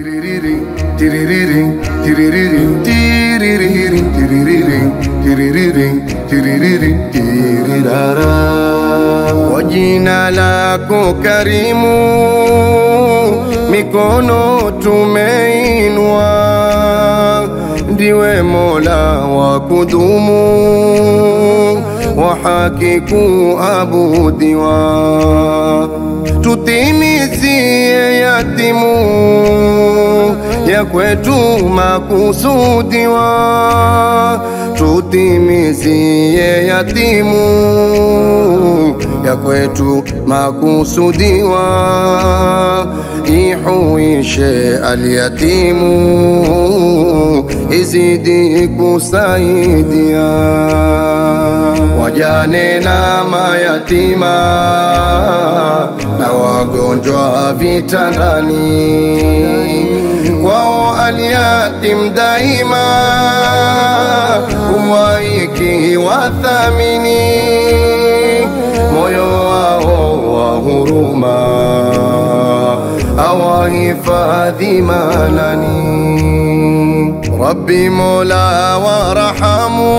Kwa jina lako karimu, mikono tumeinua, ndiwe Mola wa kudumu, wa haki kuabudiwa, tutimizie yatimu ya kwetu makusudiwa, tutimizie yatimu ya kwetu makusudiwa, ihuishe alyatimu, izidi kusaidia wajane na mayatima na wagonjwa vitandani, kwao alyatim daima huwaiki wathamini moyo wao wa huruma awahifadhi manani. Rabbi Mola warahamu,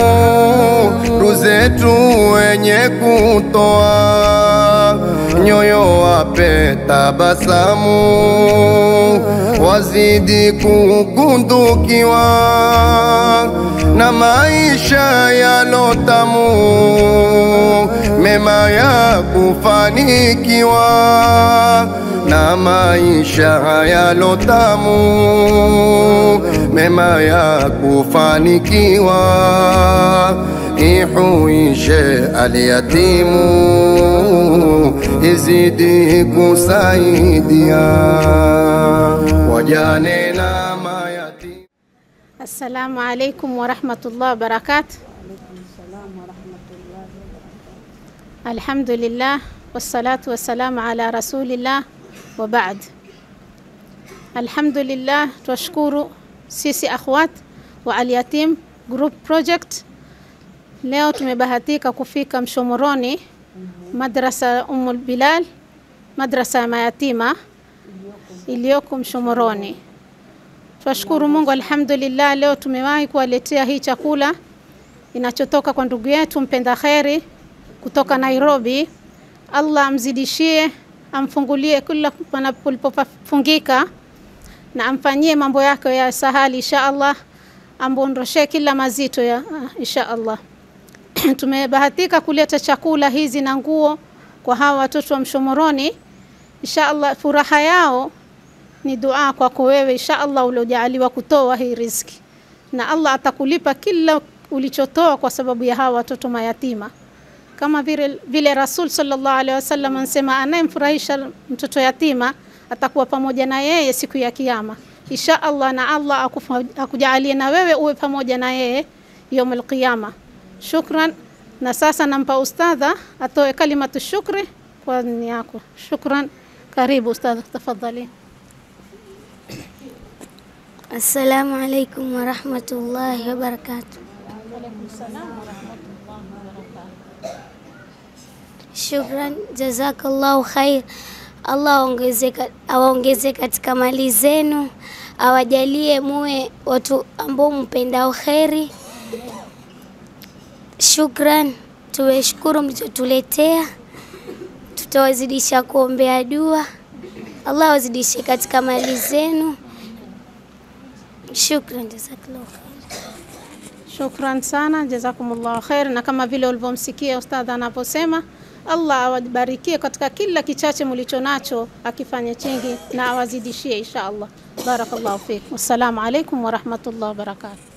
ruzetu wenye kutoa nyoyo wape tabasamu, wazidi kukundukiwa na maisha yalotamu, mema ya kufanikiwa na maisha yalotamu, mema ya kufanikiwa, ihuishe alyatimu, izidi kusaidia wajane na mayatima. Assalamu alaikum warahmatullahi wabarakatuh. Alhamdulillah wassalatu wassalamu ala rasulillah wa baad. Alhamdulillah, twashukuru sisi akhwat wa Alyatim Group Project. Leo tumebahatika kufika Mshomoroni, madrasa Ummul Bilal, madrasa ya mayatima iliyoko Mshomoroni. Twashukuru Mungu, alhamdulillah, leo tumewahi kuwaletea hii chakula inachotoka kwa ndugu yetu mpenda kheri kutoka Nairobi. Allah amzidishie, amfungulie kila palipofungika na amfanyie mambo yake ya sahali insha Allah, amwondoshee kila mazito ya insha Allah. Tumebahatika kuleta chakula hizi na nguo kwa hawa watoto wa Mshomoroni. Insha Allah, furaha yao ni dua kwako wewe insha Allah uliojaaliwa kutoa hii riziki, na Allah atakulipa kila ulichotoa kwa sababu ya hawa watoto mayatima, kama vile, vile Rasul sallallahu alaihi wasallam anasema, anayemfurahisha mtoto yatima atakuwa pamoja na yeye siku ya Kiyama insha Allah, na Allah akufa, akujalie na wewe uwe pamoja na yeye yaumul qiyama. Shukran. Na sasa nampa ustadha atoe kalimatu shukri kwa ni yako. Shukran. Karibu ustadha, tafadhali. Assalamu alaikum warahmatullahi wabarakatuh. Shukran, jazakallahu khair. Allah aongeze- awaongeze katika mali zenu, awajalie muwe watu ambao mpendao kheri. Shukran, tuweshukuru mlichotuletea, tutawazidisha kuombea dua. Allah awazidishe katika mali zenu. Shukran, jazakallahu khair. Shukran sana, jazakumullahu khair. Na kama vile ulivyomsikia ustadha anavyosema, Allah awabarikie katika kila kichache mlicho nacho, akifanya chingi na awazidishie insha Allah. Barakallahu fikum. Wassalamu alaikum warahmatullahi wabarakatuh.